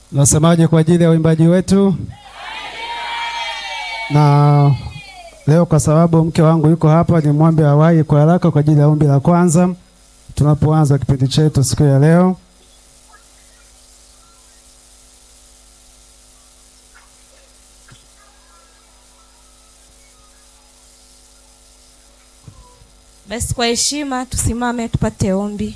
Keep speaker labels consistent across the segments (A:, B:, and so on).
A: Nasemaje kwa ajili ya uimbaji wetu? Na leo kwa sababu mke wangu yuko hapa, ni mwombe awahi kwa haraka kwa ajili ya ombi la kwanza tunapoanza kipindi chetu siku ya leo.
B: Basi kwa heshima tusimame tupate ombi.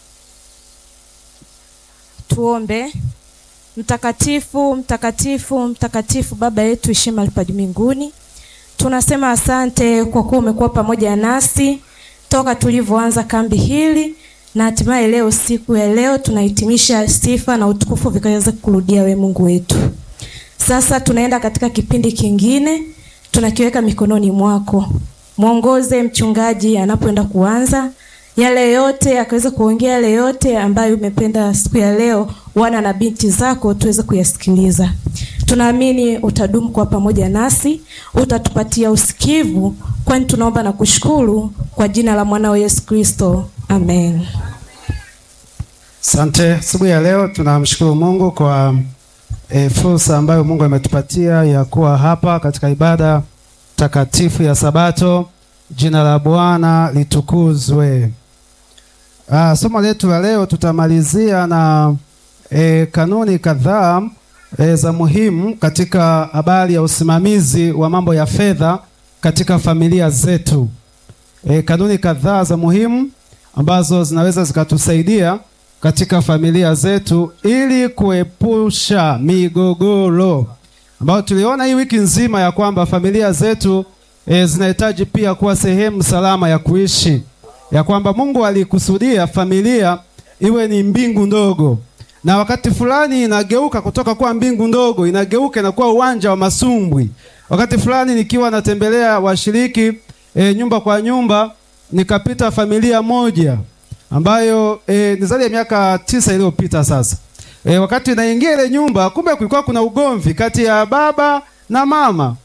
B: Tuombe. Mtakatifu, mtakatifu, mtakatifu, Baba yetu heshima lipa juu mbinguni, tunasema asante kwa kuwa umekuwa pamoja nasi toka tulivyoanza kambi hili na hatimaye leo, siku ya leo tunahitimisha sifa na utukufu vikaweza kurudia we Mungu wetu. Sasa tunaenda katika kipindi kingine, tunakiweka mikononi mwako. Mwongoze mchungaji anapoenda kuanza yale yote, akaweza kuongea yale yote ambayo umependa siku ya leo, wana na binti zako tuweze kuyasikiliza. Tunaamini utadumu kwa pamoja nasi, utatupatia usikivu, kwani tunaomba na kushukuru kwa jina la mwanao Yesu Kristo, amen.
A: Asante. Asubuhi ya leo tunamshukuru Mungu kwa e, fursa ambayo Mungu ametupatia ya kuwa hapa katika ibada takatifu ya Sabato. Jina la Bwana litukuzwe. Ah, somo letu la leo tutamalizia na e, kanuni kadhaa e, za muhimu katika habari ya usimamizi wa mambo ya fedha katika familia zetu. E, kanuni kadhaa za muhimu ambazo zinaweza zikatusaidia katika familia zetu ili kuepusha migogoro ambayo tuliona hii wiki nzima ya kwamba familia zetu e, zinahitaji pia kuwa sehemu salama ya kuishi, ya kwamba Mungu alikusudia familia iwe ni mbingu ndogo, na wakati fulani inageuka kutoka kuwa mbingu ndogo, inageuka inakuwa uwanja wa masumbwi. Wakati fulani nikiwa natembelea washiriki e, nyumba kwa nyumba, nikapita familia moja ambayo e, ni zaidi ya miaka tisa iliyopita sasa. E, wakati naingia ile nyumba, kumbe kulikuwa kuna ugomvi kati ya baba na mama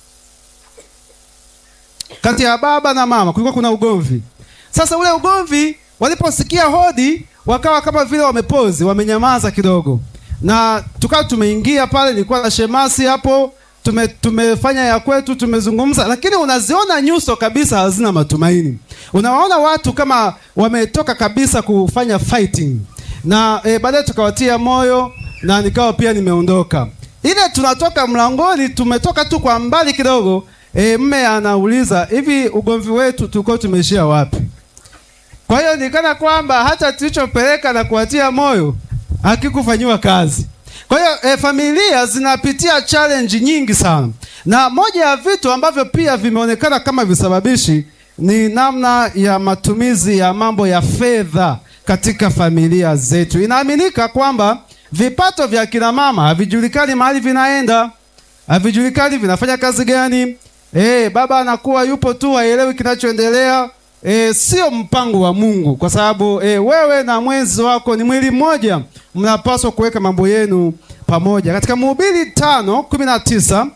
A: kati ya baba na mama kulikuwa kuna ugomvi. Sasa ule ugomvi, waliposikia hodi, wakawa kama vile wamepozi, wamenyamaza kidogo, na tukawa tumeingia pale. Nilikuwa na shemasi hapo, tume, tumefanya ya kwetu, tumezungumza, lakini unaziona nyuso kabisa hazina matumaini. Unawaona watu kama wametoka kabisa kufanya fighting, na e, baadaye tukawatia moyo na nikawa pia nimeondoka. Ile tunatoka mlangoni, tumetoka tu kwa mbali kidogo E, mme anauliza hivi, ugomvi wetu tulikuwa tumeishia wapi? Kwa hiyo nikana kwamba hata tulichopeleka na kuwatia moyo hakikufanyiwa kazi. Kwa hiyo e, familia zinapitia challenge nyingi sana, na moja ya vitu ambavyo pia vimeonekana kama visababishi ni namna ya matumizi ya mambo ya fedha katika familia zetu. Inaaminika kwamba vipato vya kina mama havijulikani mahali vinaenda, havijulikani vinafanya kazi gani. Eh, baba anakuwa yupo tu haelewi kinachoendelea. Eh, sio mpango wa Mungu kwa sababu eh, wewe na mwenzi wako ni mwili mmoja, mnapaswa kuweka mambo yenu pamoja. Katika Mhubiri tano kumi na tisa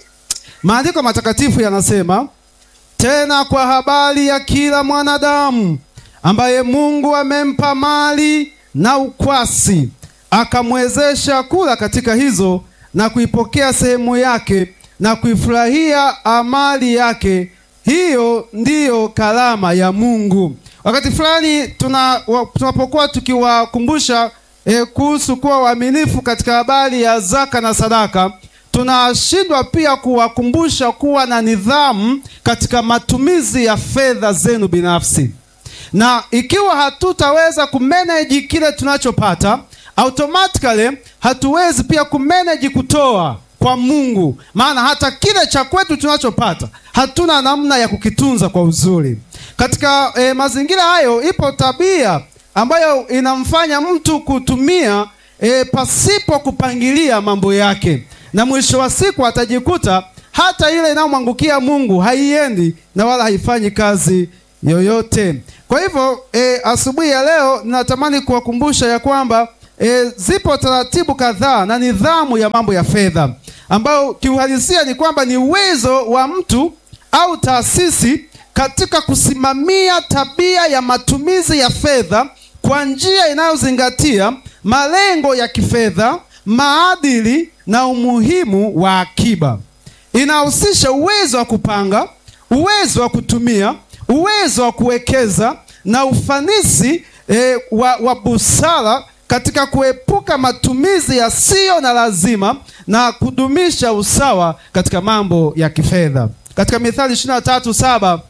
A: maandiko matakatifu yanasema, tena kwa habari ya kila mwanadamu ambaye Mungu amempa mali na ukwasi, akamwezesha kula katika hizo na kuipokea sehemu yake na kuifurahia amali yake, hiyo ndiyo karama ya Mungu. Wakati fulani tuna tunapokuwa tukiwakumbusha e, kuhusu kuwa waaminifu katika habari ya zaka na sadaka, tunashindwa pia kuwakumbusha kuwa na nidhamu katika matumizi ya fedha zenu binafsi, na ikiwa hatutaweza kumanage kile tunachopata, automatically hatuwezi pia kumanage kutoa kwa Mungu, maana hata kile cha kwetu tunachopata hatuna namna ya kukitunza kwa uzuri. Katika e, mazingira hayo, ipo tabia ambayo inamfanya mtu kutumia e, pasipo kupangilia mambo yake, na mwisho wa siku atajikuta hata ile inayomwangukia Mungu haiendi na wala haifanyi kazi yoyote. Kwa hivyo e, asubuhi ya leo ninatamani kuwakumbusha ya kwamba E, zipo taratibu kadhaa na nidhamu ya mambo ya fedha ambayo kiuhalisia ni kwamba ni uwezo wa mtu au taasisi katika kusimamia tabia ya matumizi ya fedha kwa njia inayozingatia malengo ya kifedha, maadili na umuhimu wa akiba. Inahusisha uwezo wa kupanga, uwezo wa kutumia, uwezo wa kuwekeza na ufanisi eh, wa, wa busara katika kuepuka matumizi yasiyo na lazima na kudumisha usawa katika mambo ya kifedha. Katika Mithali 23:7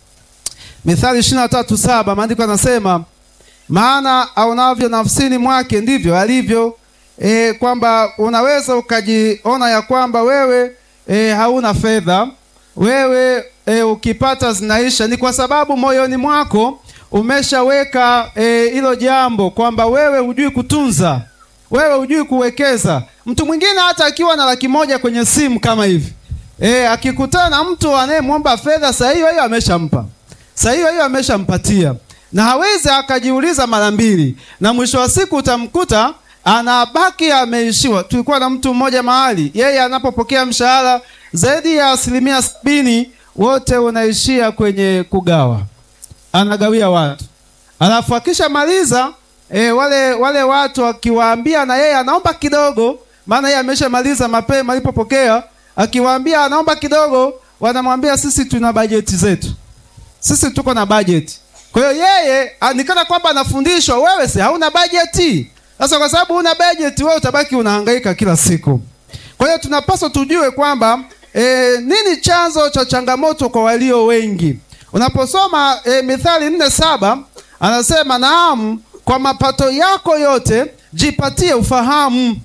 A: Mithali 23:7 maandiko yanasema maana aonavyo nafsini mwake ndivyo alivyo. E, kwamba unaweza ukajiona ya kwamba wewe e, hauna fedha, wewe e, ukipata zinaisha. Ni kwa sababu moyoni mwako umeshaweka hilo e, jambo kwamba wewe hujui kutunza, wewe hujui kuwekeza. Mtu mwingine hata akiwa na laki moja kwenye simu kama hivi e, akikutana na mtu anayemwomba fedha, saa hiyo hiyo ameshampa, saa hiyo hiyo ameshampatia na hawezi akajiuliza mara mbili, na mwisho wa siku utamkuta anabaki ameishiwa. Tulikuwa na mtu mmoja mahali, yeye anapopokea mshahara zaidi ya asilimia sabini wote unaishia kwenye kugawa, anagawia watu, alafu akishamaliza e, wale wale watu akiwaambia na yeye anaomba kidogo, maana yeye ameshamaliza mapema alipopokea, akiwaambia anaomba kidogo, wanamwambia sisi tuna bajeti zetu, sisi tuko na bajeti kwa hiyo yeye nikana kwamba anafundishwa, wewe si hauna bajeti. Sasa kwa sababu huna bajeti, wewe utabaki unahangaika kila siku. Kwa hiyo tunapaswa tujue kwamba e, nini chanzo cha changamoto kwa walio wengi. Unaposoma e, Mithali nne saba anasema naam, kwa mapato yako yote jipatie ufahamu,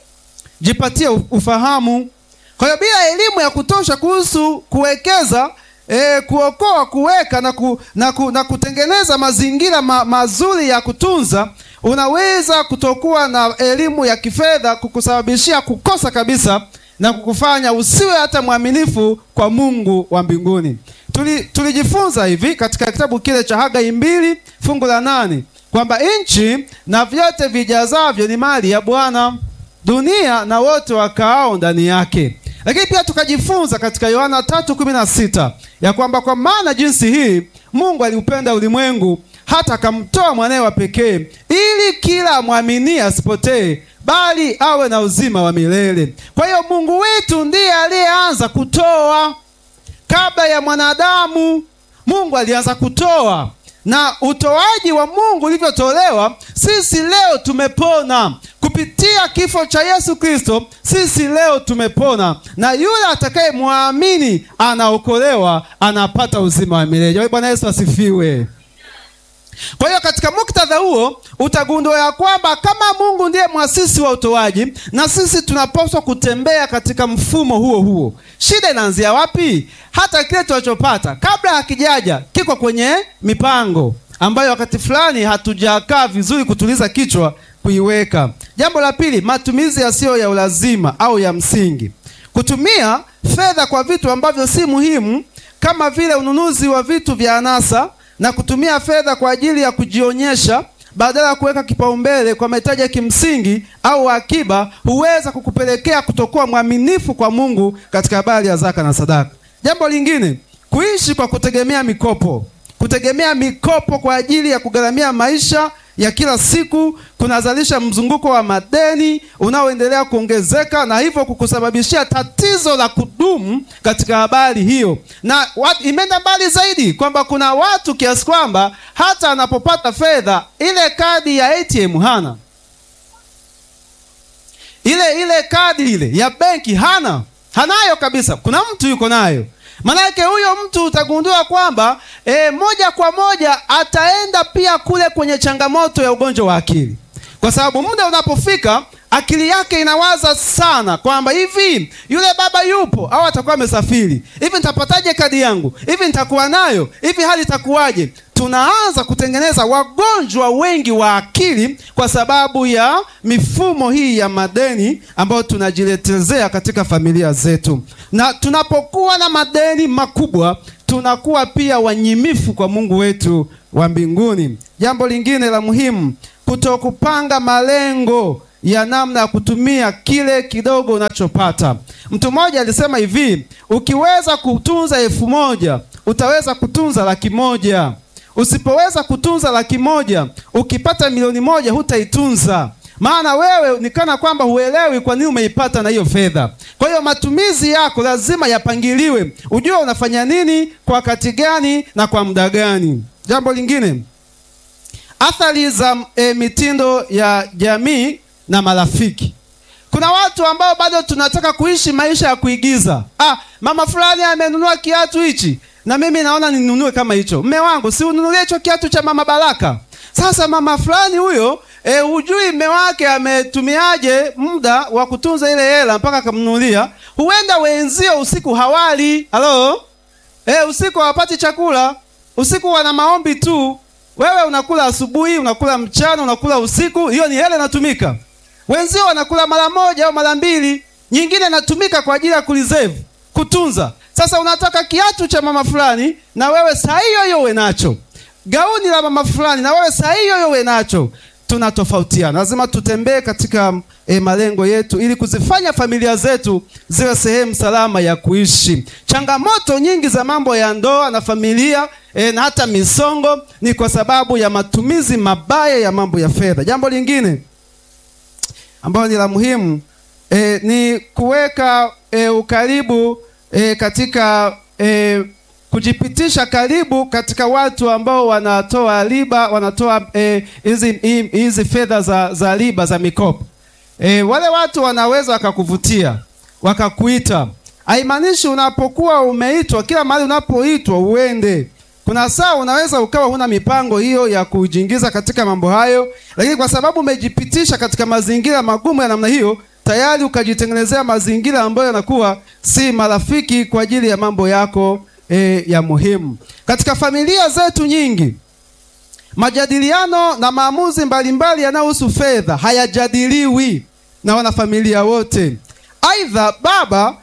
A: jipatie ufahamu. Kwa hiyo bila elimu ya kutosha kuhusu kuwekeza E, kuokoa, kuweka na, ku, na, ku, na kutengeneza mazingira ma, mazuri ya kutunza, unaweza kutokuwa na elimu ya kifedha kukusababishia kukosa kabisa na kukufanya usiwe hata mwaminifu kwa Mungu wa mbinguni. Tuli, tulijifunza hivi katika kitabu kile cha Hagai mbili fungu la nane kwamba nchi na vyote vijazavyo ni mali ya Bwana, dunia na wote wakaao ndani yake lakini pia tukajifunza katika Yohana 3:16 ya kwamba kwa maana jinsi hii Mungu aliupenda ulimwengu hata akamtoa mwanaye wa pekee ili kila amwaminie asipotee bali awe na uzima wa milele. Kwa hiyo Mungu wetu ndiye aliyeanza kutoa kabla ya mwanadamu. Mungu alianza kutoa na utoaji wa Mungu ulivyotolewa, sisi leo tumepona kupitia kifo cha Yesu Kristo. Sisi leo tumepona, na yule atakayemwamini anaokolewa, anapata uzima wa milele. Bwana Yesu asifiwe. Kwa hiyo katika muktadha huo utagundua ya kwamba kama Mungu ndiye mwasisi wa utoaji, na sisi tunapaswa kutembea katika mfumo huo huo. Shida inaanzia wapi? Hata kile tunachopata kabla hakijaja kiko kwenye mipango ambayo wakati fulani hatujakaa vizuri kutuliza kichwa kuiweka. Jambo la pili, matumizi yasiyo ya ulazima au ya msingi. Kutumia fedha kwa vitu ambavyo si muhimu kama vile ununuzi wa vitu vya anasa na kutumia fedha kwa ajili ya kujionyesha badala ya kuweka kipaumbele kwa mahitaji ya kimsingi au akiba, huweza kukupelekea kutokuwa mwaminifu kwa Mungu katika habari ya zaka na sadaka. Jambo lingine, kuishi kwa kutegemea mikopo. Kutegemea mikopo kwa ajili ya kugharamia maisha ya kila siku kunazalisha mzunguko wa madeni unaoendelea kuongezeka na hivyo kukusababishia tatizo la kudumu katika habari hiyo, na imeenda mbali zaidi kwamba kuna watu kiasi kwamba hata anapopata fedha ile kadi ya ATM hana, ile ile kadi ile ya benki hana, hanayo kabisa. Kuna mtu yuko nayo Manake huyo mtu utagundua kwamba e, moja kwa moja ataenda pia kule kwenye changamoto ya ugonjwa wa akili, kwa sababu muda unapofika akili yake inawaza sana kwamba hivi yule baba yupo au atakuwa amesafiri, hivi nitapataje kadi yangu, hivi nitakuwa nayo, hivi hali itakuwaje? Tunaanza kutengeneza wagonjwa wengi wa akili kwa sababu ya mifumo hii ya madeni ambayo tunajiletezea katika familia zetu, na tunapokuwa na madeni makubwa tunakuwa pia wanyimifu kwa Mungu wetu wa mbinguni. Jambo lingine la muhimu, kutokupanga malengo ya namna ya kutumia kile kidogo unachopata. Mtu mmoja alisema hivi, ukiweza kutunza elfu moja utaweza kutunza laki moja. Usipoweza kutunza laki moja, ukipata milioni moja hutaitunza. maana wewe ni kana kwamba huelewi kwa nini umeipata na hiyo fedha. Kwa hiyo matumizi yako lazima yapangiliwe, ujue unafanya nini kwa wakati gani na kwa muda gani. Jambo lingine, athari za e, mitindo ya jamii na marafiki. Kuna watu ambao bado tunataka kuishi maisha ya kuigiza. Ah, mama fulani amenunua kiatu hichi na mimi naona ninunue kama hicho. Mme wangu, si ununulie hicho kiatu cha mama Baraka. Sasa mama fulani huyo e, hujui mme wake ametumiaje muda wa kutunza ile hela mpaka akamnunulia. Huenda wenzio usiku hawali. Halo? E, usiku hawapati chakula. Usiku wana maombi tu. Wewe unakula asubuhi, unakula mchana, unakula usiku. Hiyo ni hela inatumika. Wenzio wanakula mara moja au mara mbili, nyingine inatumika kwa ajili ya kureserve, kutunza. Sasa unataka kiatu cha mama fulani na wewe saa hiyo hiyo uwe nacho, gauni la mama fulani na wewe saa hiyo hiyo uwe nacho. Tunatofautiana, lazima tutembee katika e, malengo yetu ili kuzifanya familia zetu ziwe sehemu salama ya kuishi. Changamoto nyingi za mambo ya ndoa na familia e, na hata misongo ni kwa sababu ya matumizi mabaya ya mambo ya fedha. Jambo lingine ambayo ni la muhimu e, ni kuweka e, ukaribu e, katika e, kujipitisha karibu katika watu ambao wanatoa riba, wanatoa hizi e, hizi fedha za, za riba za mikopo e, wale watu wanaweza wakakuvutia wakakuita. Haimaanishi unapokuwa umeitwa kila mahali unapoitwa uende kuna saa unaweza ukawa huna mipango hiyo ya kujiingiza katika mambo hayo, lakini kwa sababu umejipitisha katika mazingira magumu ya namna hiyo, tayari ukajitengenezea mazingira ambayo yanakuwa si marafiki kwa ajili ya mambo yako e, ya muhimu. Katika familia zetu nyingi, majadiliano na maamuzi mbalimbali yanayohusu fedha hayajadiliwi na wanafamilia wote. Aidha, baba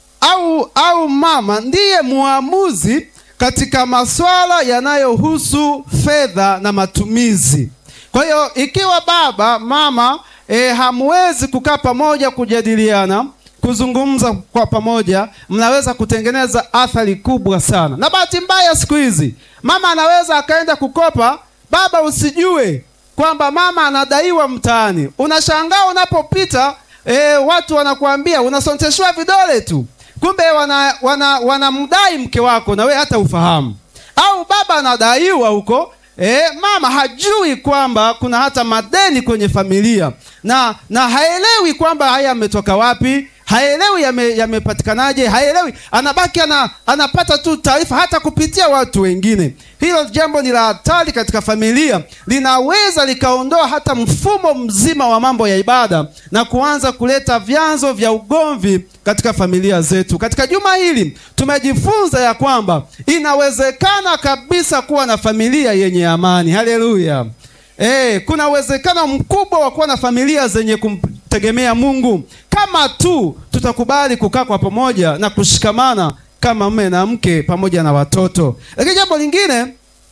A: au au mama ndiye muamuzi katika masuala yanayohusu fedha na matumizi. Kwa hiyo ikiwa baba mama e, hamwezi kukaa pamoja kujadiliana, kuzungumza kwa pamoja, mnaweza kutengeneza athari kubwa sana. Na bahati mbaya siku hizi mama anaweza akaenda kukopa, baba usijue kwamba mama anadaiwa mtaani. Unashangaa unapopita, e, watu wanakuambia unasonteshwa vidole tu kumbe wanamdai wana, wana mke wako na we hata ufahamu, au baba anadaiwa huko e, mama hajui kwamba kuna hata madeni kwenye familia na na haelewi kwamba haya yametoka wapi, haelewi yamepatikanaje, yame haelewi, anabaki ana, anapata tu taarifa hata kupitia watu wengine. Hilo jambo ni la hatari katika familia, linaweza likaondoa hata mfumo mzima wa mambo ya ibada na kuanza kuleta vyanzo vya ugomvi katika familia zetu. Katika juma hili tumejifunza ya kwamba inawezekana kabisa kuwa na familia yenye amani. Haleluya! Eh, kuna uwezekano mkubwa wa kuwa na familia zenye kumtegemea Mungu kama tu tutakubali kukaa kwa pamoja na kushikamana kama mme na mke pamoja na watoto. Lakini jambo lingine,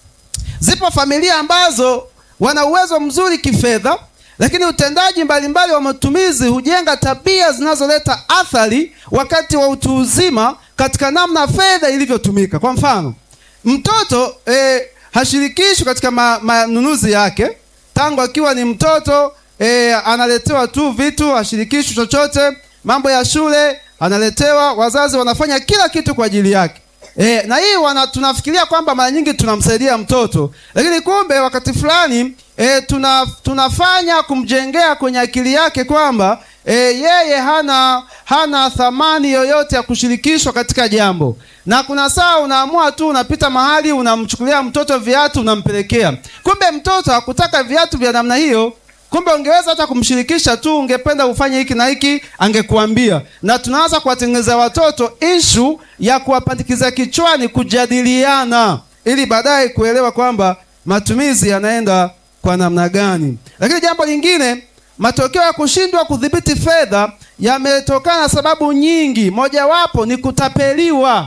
A: zipo familia ambazo wana uwezo mzuri kifedha, lakini utendaji mbalimbali mbali wa matumizi hujenga tabia zinazoleta athari wakati wa utu uzima katika namna fedha ilivyotumika. Kwa mfano, mtoto eh, hashirikishwi katika manunuzi yake tangu akiwa ni mtoto eh, analetewa tu vitu, hashirikishwi chochote. Mambo ya shule analetewa, wazazi wanafanya kila kitu kwa ajili yake. E, na hii wana, tunafikiria kwamba mara nyingi tunamsaidia mtoto, lakini kumbe wakati fulani e, tuna, tunafanya kumjengea kwenye akili yake kwamba e, yeye hana hana thamani yoyote ya kushirikishwa katika jambo, na kuna saa unaamua tu unapita mahali unamchukulia mtoto viatu unampelekea, kumbe mtoto hakutaka viatu vya namna hiyo. Kumbe ungeweza hata kumshirikisha tu, ungependa ufanye hiki na hiki, angekuambia. Na tunaanza kuwatengenezea watoto ishu ya kuwapandikiza kichwani, kujadiliana, ili baadaye kuelewa kwamba matumizi yanaenda kwa namna gani. Lakini jambo lingine, matokeo ya kushindwa kudhibiti fedha yametokana na sababu nyingi, mojawapo ni kutapeliwa.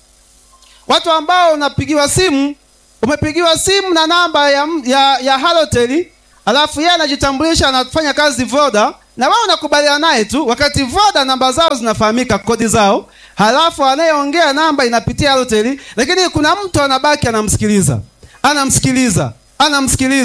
A: Watu ambao unapigiwa simu, umepigiwa simu na namba ya, ya, ya Halotel alafu yeye anajitambulisha anafanya kazi Voda, na wewe unakubaliana naye tu, wakati Voda namba zao zinafahamika, kodi zao, halafu anayeongea namba inapitia Halotel, lakini kuna mtu anabaki anamsikiliza, anamsikiliza, anamsikiliza.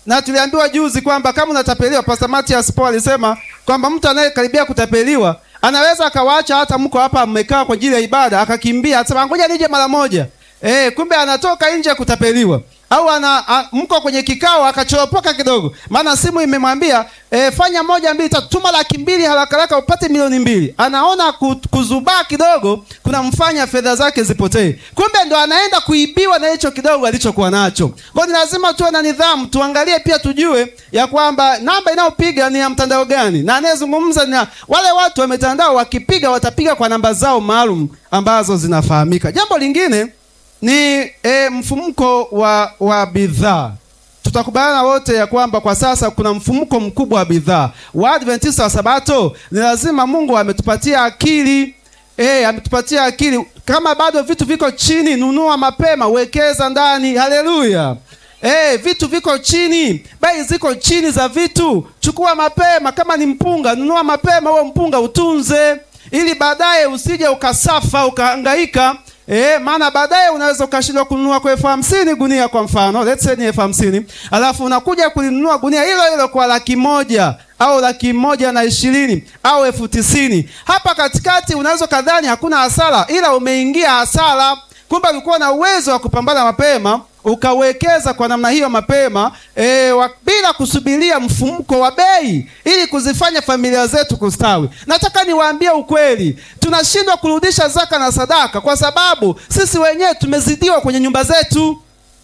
A: na tuliambiwa juzi kwamba kama unatapeliwa, Pastor Matias Paul alisema kwamba mtu anayekaribia kutapeliwa anaweza akawaacha hata mko hapa mmekaa kwa ajili ya ibada, akakimbia asema ngoja nije mara moja. Eh, kumbe anatoka nje ya kutapeliwa au ana a, mko kwenye kikao akachoropoka kidogo, maana simu imemwambia e, fanya moja mbili tatu, tuma laki mbili haraka haraka upate milioni mbili. Anaona ku- kuzubaa kidogo kunamfanya fedha zake zipotee, kumbe ndo anaenda kuibiwa na hicho kidogo alichokuwa nacho. Kwa hiyo ni lazima tuwe na nidhamu, tuangalie pia tujue ya kwamba namba inayopiga ni ya mtandao gani, na anayezungumza ni wale watu wa mitandao. Wakipiga watapiga kwa namba zao maalum ambazo zinafahamika. Jambo lingine ni e, mfumuko wa wa bidhaa. Tutakubaliana wote ya kwamba kwa sasa kuna mfumuko mkubwa wa bidhaa. Waadventista wa Sabato ni lazima Mungu ametupatia akili e, ametupatia akili. Kama bado vitu viko chini, nunua mapema, wekeza ndani. Haleluya! E, vitu viko chini, bei ziko chini za vitu, chukua mapema. Kama ni mpunga, nunua mapema huo mpunga, utunze ili baadaye usije ukasafa ukahangaika Eh, maana baadaye unaweza ukashindwa kununua kwa elfu hamsini gunia kwa mfano, let's say ni elfu hamsini alafu unakuja kulinunua gunia hilo hilo kwa laki moja au laki moja na ishirini au elfu tisini Hapa katikati unaweza kadhani hakuna hasara, ila umeingia hasara. Kumbe ulikuwa na uwezo wa kupambana mapema ukawekeza kwa namna hiyo mapema e, wa, bila kusubiria mfumuko wa bei ili kuzifanya familia zetu kustawi. Nataka niwaambie ukweli, tunashindwa kurudisha zaka na sadaka kwa sababu sisi wenyewe tumezidiwa kwenye nyumba zetu.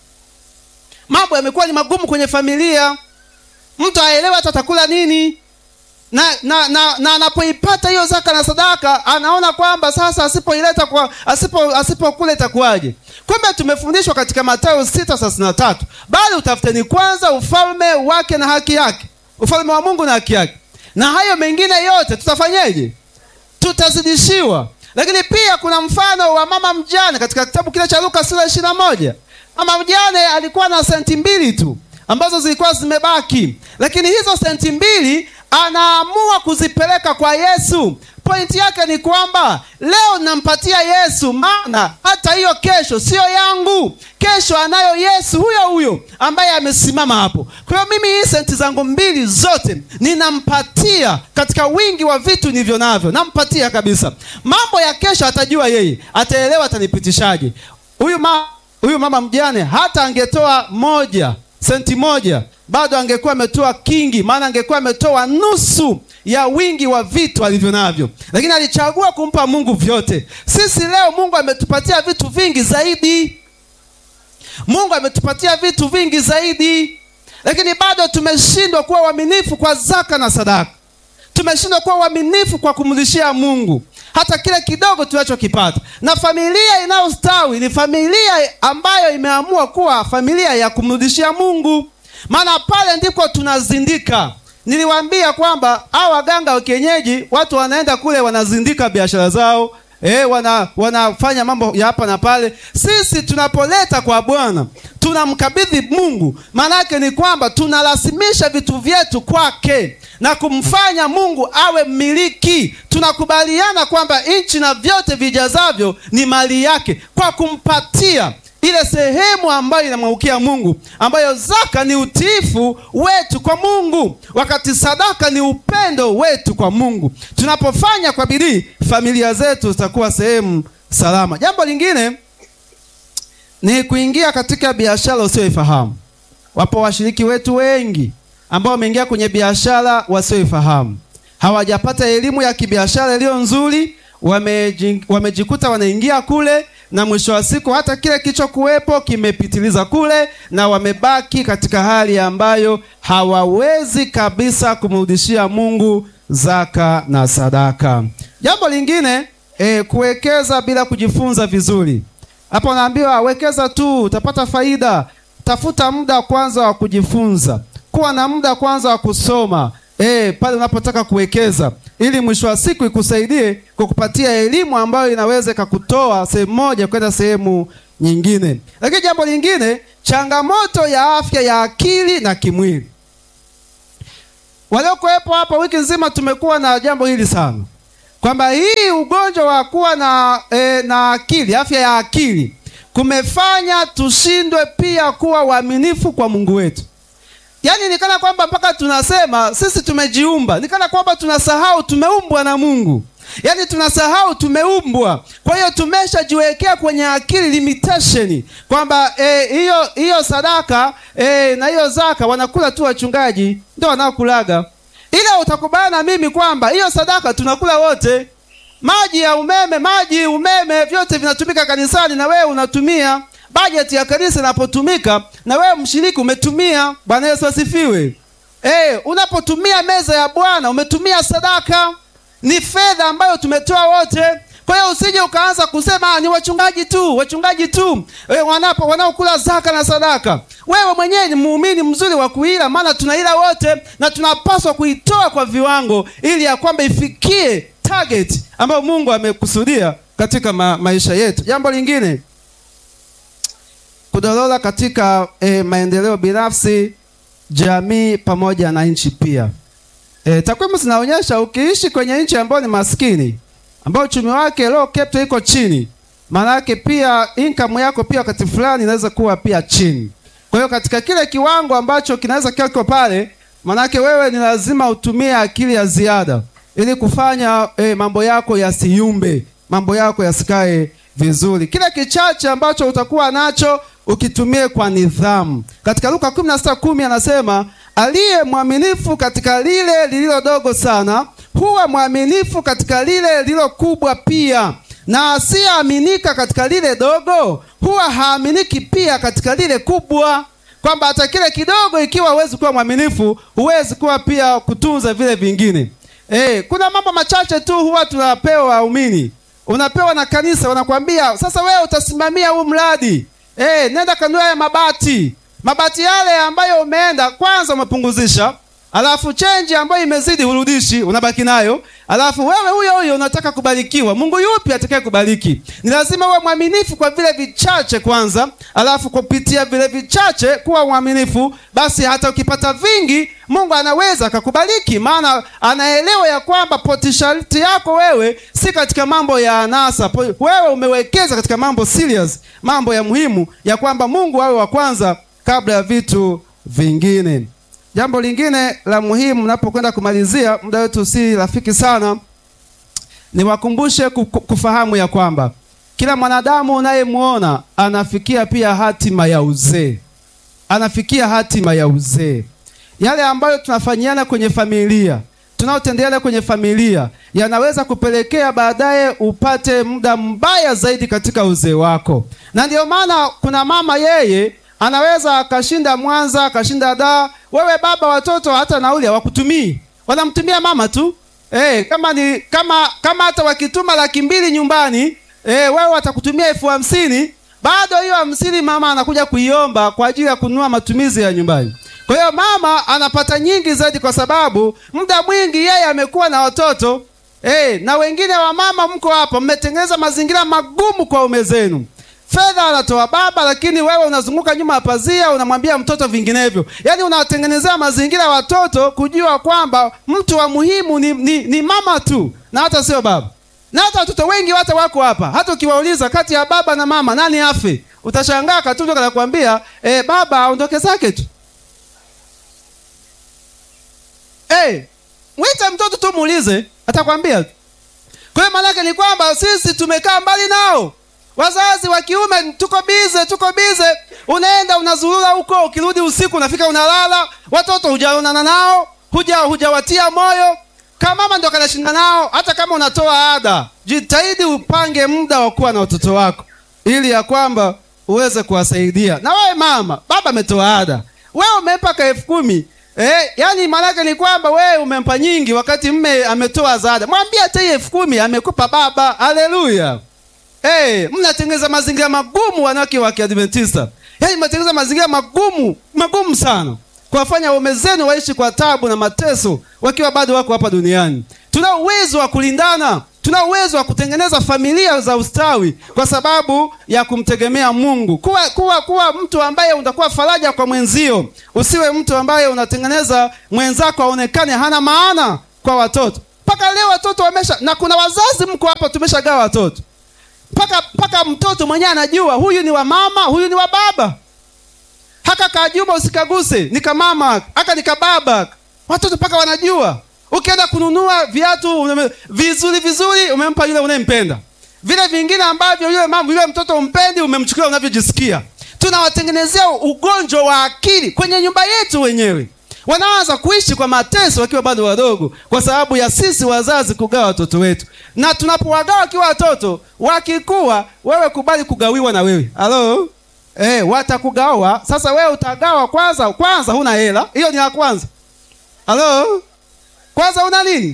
A: Mambo yamekuwa ni magumu kwenye familia, mtu haelewi hata atakula nini na na na na anapoipata hiyo zaka na sadaka anaona kwamba sasa asipoileta kwa asipo asipokula itakuwaje? Kumbe tumefundishwa katika Mathayo sita thelathini na tatu bali utafuteni kwanza ufalme wake na haki yake, ufalme wa Mungu na haki yake, na hayo mengine yote tutafanyeje? Tutazidishiwa. Lakini pia kuna mfano wa mama mjane katika kitabu kile cha Luka sura ishirini na moja. Mama mjane alikuwa na senti mbili tu ambazo zilikuwa zimebaki, lakini hizo senti mbili anaamua kuzipeleka kwa Yesu. Pointi yake ni kwamba leo nampatia Yesu, maana hata hiyo kesho siyo yangu, kesho anayo Yesu huyo huyo ambaye amesimama hapo. Kwa hiyo mimi hii senti zangu mbili zote ninampatia katika wingi wa vitu nilivyo navyo, nampatia kabisa. Mambo ya kesho atajua yeye, ataelewa, atanipitishaje. Huyu ma, huyu mama mjane hata angetoa moja senti moja bado angekuwa ametoa kingi, maana angekuwa ametoa nusu ya wingi wa vitu alivyo navyo, lakini alichagua kumpa Mungu vyote. Sisi leo Mungu ametupatia vitu vingi zaidi, Mungu ametupatia vitu vingi zaidi, lakini bado tumeshindwa kuwa waaminifu kwa zaka na sadaka. Tumeshindwa kuwa waaminifu kwa kumrudishia Mungu hata kile kidogo tunachokipata. Na familia inayostawi ni familia ambayo imeamua kuwa familia ya kumrudishia Mungu, maana pale ndipo tunazindika. Niliwaambia kwamba hao waganga wa kienyeji, watu wanaenda kule wanazindika biashara zao E, wana wanafanya mambo ya hapa na pale. Sisi tunapoleta kwa Bwana tunamkabidhi Mungu, maana yake ni kwamba tunarasimisha vitu vyetu kwake na kumfanya Mungu awe mmiliki. Tunakubaliana kwamba nchi na vyote vijazavyo ni mali yake, kwa kumpatia ile sehemu ambayo inamwangukia Mungu, ambayo zaka ni utiifu wetu kwa Mungu, wakati sadaka ni upendo wetu kwa Mungu. Tunapofanya kwa bidii, familia zetu zitakuwa sehemu salama. Jambo lingine ni kuingia katika biashara usioifahamu. Wapo washiriki wetu wengi ambao wameingia kwenye biashara wasioifahamu, hawajapata elimu ya kibiashara iliyo nzuri, wameji, wamejikuta wanaingia kule na mwisho wa siku hata kile kilichokuwepo kimepitiliza kule, na wamebaki katika hali ambayo hawawezi kabisa kumrudishia Mungu zaka na sadaka. Jambo lingine e, kuwekeza bila kujifunza vizuri. Hapo naambiwa wekeza tu utapata faida. Tafuta muda kwanza wa kujifunza, kuwa na muda kwanza wa kusoma e, pale unapotaka kuwekeza ili mwisho wa siku ikusaidie kwa kupatia elimu ambayo inaweza ikakutoa sehemu moja kwenda sehemu nyingine. Lakini jambo lingine, changamoto ya afya ya akili na kimwili. Waliokuwepo hapa wiki nzima tumekuwa na jambo hili sana, kwamba hii ugonjwa wa kuwa na, e, na akili, afya ya akili kumefanya tushindwe pia kuwa waaminifu kwa Mungu wetu. yaani nikana kwamba mpaka tunasema sisi tumejiumba, nikana kwamba tunasahau tumeumbwa na Mungu, yaani tunasahau tumeumbwa. Kwa hiyo tumeshajiwekea kwenye akili limitation kwamba hiyo e, hiyo sadaka e, na hiyo zaka wanakula tu wachungaji, ndio wanaokulaga. Ila utakubaliana na mimi kwamba hiyo sadaka tunakula wote. Maji ya umeme, maji umeme, vyote vinatumika kanisani na wewe unatumia bajeti ya kanisa inapotumika na wewe mshiriki umetumia. Bwana Yesu asifiwe. Eh, unapotumia meza ya Bwana umetumia sadaka, ni fedha ambayo tumetoa wote. Kwa hiyo usije ukaanza kusema ni wachungaji tu, wachungaji tu e, wanapo wanaokula zaka na sadaka. Wewe mwenyewe ni muumini mzuri wa kuila, maana tunaila wote na tunapaswa kuitoa kwa viwango, ili ya kwamba ifikie target ambayo Mungu amekusudia katika ma maisha yetu. Jambo lingine kudorora katika e, maendeleo binafsi, jamii pamoja na nchi pia. E, takwimu zinaonyesha ukiishi kwenye nchi ambayo ni maskini, ambayo uchumi wake low capital iko chini, maana yake pia income yako pia wakati fulani inaweza kuwa pia chini. Kwa hiyo katika kile kiwango ambacho kinaweza kiwa kiko pale, maana yake wewe ni lazima utumie akili ya ziada ili kufanya e, mambo yako yasiyumbe, mambo yako yasikae vizuri. Kile kichache ambacho utakuwa nacho ukitumie kwa nidhamu. Katika Luka 16:10 anasema, aliye mwaminifu katika lile lililo dogo sana huwa mwaminifu katika lile lililo kubwa pia, na asiyeaminika katika lile dogo huwa haaminiki pia katika lile kubwa. Kwamba hata kile kidogo, ikiwa huwezi kuwa mwaminifu, huwezi kuwa pia kutunza vile vingine. Eh, kuna mambo machache tu huwa tunapewa waumini, unapewa na kanisa, wanakwambia sasa, wewe utasimamia huu mradi Eh, nenda kanua ya mabati. Mabati yale ambayo umeenda kwanza umepunguzisha, alafu chenji ambayo imezidi urudishi, unabaki nayo. Alafu wewe huyo huyo unataka kubarikiwa. Mungu yupi atakaye kubariki? Ni lazima uwe mwaminifu kwa vile vichache kwanza, alafu kupitia vile vichache kuwa mwaminifu, basi hata ukipata vingi Mungu anaweza akakubariki, maana anaelewa ya kwamba potentiality yako wewe si katika mambo ya anasa. Wewe umewekeza katika mambo serious, mambo ya muhimu, ya kwamba Mungu awe wa kwanza kabla ya vitu vingine. Jambo lingine la muhimu, napokwenda kumalizia, muda wetu si rafiki sana, niwakumbushe kufahamu ya kwamba kila mwanadamu unayemwona anafikia pia hatima ya uzee, anafikia hatima ya uzee. Yale ambayo tunafanyiana kwenye familia, tunaotendeana kwenye familia, yanaweza kupelekea baadaye upate muda mbaya zaidi katika uzee wako, na ndiyo maana kuna mama yeye anaweza akashinda Mwanza akashinda Dar. Wewe baba, watoto hata nauli hawakutumii, wanamtumia mama tu. Eh, kama ni kama kama hata wakituma laki mbili nyumbani, eh, wewe watakutumia elfu hamsini bado hiyo hamsini mama anakuja kuiomba kwa ajili ya kununua matumizi ya nyumbani. Kwa hiyo mama anapata nyingi zaidi, kwa sababu muda mwingi yeye amekuwa na watoto eh, na wengine wa mama mko hapa, mmetengeneza mazingira magumu kwa ume zenu fedha anatoa baba, lakini wewe unazunguka nyuma ya pazia, unamwambia mtoto vinginevyo. Yaani unawatengenezea mazingira ya watoto kujua kwamba mtu wa muhimu ni, ni, ni mama tu na hata sio baba. Na hata watoto wengi hata wako hapa, hata ukiwauliza kati ya baba na mama nani afe, utashangaa katundo kanakwambia eh, baba aondoke zake tu. Eh, mwite mtoto tu muulize, atakwambia tu. Kwa hiyo maanake ni kwamba sisi tumekaa mbali nao wazazi wa kiume tuko bize, tuko bize. Unaenda unazurura huko, ukirudi usiku unafika unalala, watoto hujaonana nao, huja hujawatia moyo. Kama mama ndo kanashinda nao. Hata kama unatoa ada, jitahidi upange muda wa kuwa na watoto wako, ili ya kwamba uweze kuwasaidia. Na wewe mama, baba ametoa ada, wewe umempa ka elfu kumi eh, yani maanake ni kwamba wewe umempa nyingi, wakati mme ametoa zaada. Mwambie hata hii elfu kumi amekupa baba. Haleluya! Hey, mnatengeneza mazingira magumu wanawake wa Kiadventista. Yaani mnatengeneza mazingira magumu, magumu sana. Kuwafanya waume zenu waishi kwa tabu na mateso wakiwa bado wako hapa duniani. Tuna uwezo wa kulindana, tuna uwezo wa kutengeneza familia za ustawi kwa sababu ya kumtegemea Mungu. Kuwa kuwa kuwa mtu ambaye utakuwa faraja kwa mwenzio. Usiwe mtu ambaye unatengeneza mwenzako aonekane hana maana kwa watoto. Mpaka leo watoto wamesha na kuna wazazi mko hapa tumeshagawa watoto mpaka mpaka mtoto mwenyewe anajua huyu ni wa mama, huyu ni wa baba. haka kajumba usikaguse, nikamama aka nikababa. Watoto mpaka wanajua. Ukienda kununua viatu ume- vizuri vizuri, umempa yule unayempenda. Vile vingine ambavyo yule mama yule mtoto umpendi, umemchukulia unavyojisikia. Tunawatengenezea ugonjwa wa akili kwenye nyumba yetu wenyewe. Wanaanza kuishi kwa mateso wakiwa bado wadogo, kwa sababu ya sisi wazazi kugawa watoto wetu. Na tunapowagawa wakiwa watoto, wakikuwa, wewe kubali kugawiwa na wewe. Halo? Eh, watakugawa. Sasa wewe utagawa kwanza, kwanza huna hela. Hiyo ni la kwanza. Halo? Kwanza una nini?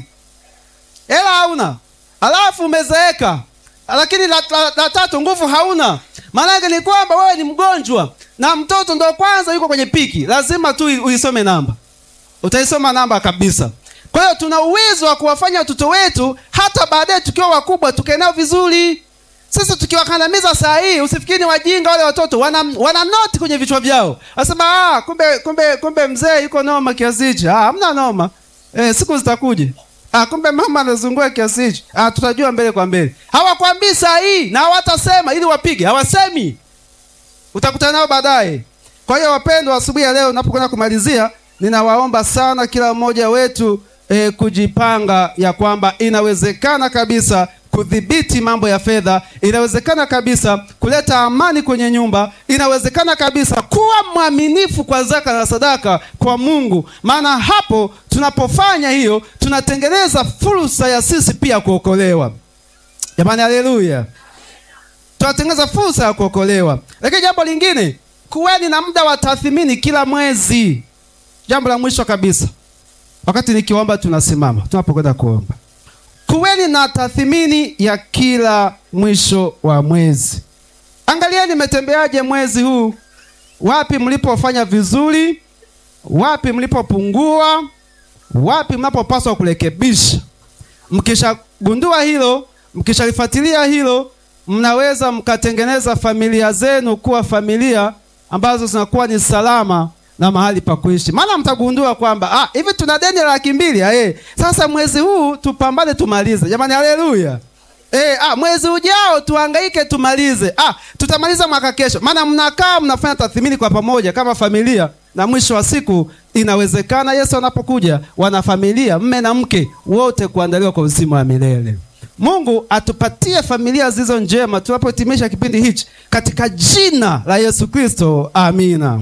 A: Hela hauna. Alafu umezeeka. Lakini la, la, la tatu nguvu hauna. Maana yake ni kwamba wewe ni mgonjwa na mtoto ndo kwanza yuko kwenye piki. Lazima tu uisome namba. Utaisoma namba kabisa. Kwa hiyo tuna uwezo wa kuwafanya watoto wetu hata baadaye tukiwa wakubwa tukae nao vizuri. Sisi tukiwakandamiza saa hii, usifikiri ni wajinga wale watoto, wana, wana noti kwenye vichwa vyao. Wasema ah, kumbe kumbe kumbe mzee yuko noma kiasi hichi. Ah, hamna noma. Eh, siku zitakuja. Ah, kumbe mama anazungua kiasi hichi. Ah, tutajua mbele kwa mbele. Hawakwambii saa hii na hawatasema ili wapige. Hawasemi. Utakutana nao baadaye. Kwa hiyo wapendwa, asubuhi ya leo napokwenda kumalizia, ninawaomba sana kila mmoja wetu eh, kujipanga ya kwamba inawezekana kabisa kudhibiti mambo ya fedha, inawezekana kabisa kuleta amani kwenye nyumba, inawezekana kabisa kuwa mwaminifu kwa zaka na sadaka kwa Mungu, maana hapo tunapofanya hiyo tunatengeneza fursa ya sisi pia kuokolewa. Jamani, haleluya! tunatengeneza fursa ya kuokolewa. Lakini jambo lingine, kuweni na muda wa tathmini kila mwezi. Jambo la mwisho kabisa, wakati nikiomba, tunasimama tunapokwenda kuomba, kuweni na tathmini ya kila mwisho wa mwezi. Angalieni mmetembeaje mwezi huu, wapi mlipofanya vizuri, wapi mlipopungua, wapi mnapopaswa kurekebisha. Mkishagundua hilo, mkishalifuatilia hilo mnaweza mkatengeneza familia zenu kuwa familia ambazo zinakuwa ni salama na mahali pa kuishi. Maana mtagundua kwamba ah, hivi tuna deni la laki mbili eh, sasa mwezi huu tupambane tumalize. Jamani, haleluya! Eh, ah, mwezi ujao tuhangaike tumalize. Ah, tutamaliza mwaka kesho. Maana mnakaa mnafanya tathmini kwa pamoja kama familia, na mwisho wa siku inawezekana Yesu anapokuja wanafamilia mme na mke wote kuandaliwa kwa uzima wa milele. Mungu atupatie familia zilizo njema tunapohitimisha kipindi hichi katika jina la Yesu Kristo, amina.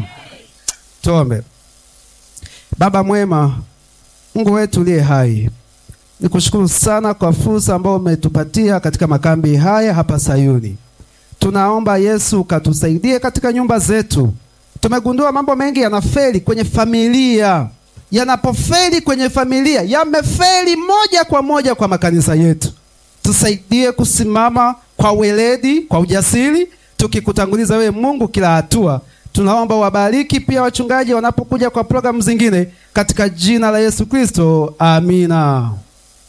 A: Tuombe. Baba mwema, Mungu wetu uliye hai, nikushukuru sana kwa fursa ambayo umetupatia katika makambi haya hapa Sayuni. Tunaomba Yesu ukatusaidie katika nyumba zetu. Tumegundua mambo mengi yanafeli kwenye familia. Yanapofeli kwenye familia, yamefeli moja kwa moja kwa makanisa yetu. Tusaidie kusimama kwa weledi, kwa ujasiri, tukikutanguliza wewe Mungu kila hatua. Tunaomba wabariki pia wachungaji wanapokuja kwa programu zingine, katika jina la Yesu Kristo, amina.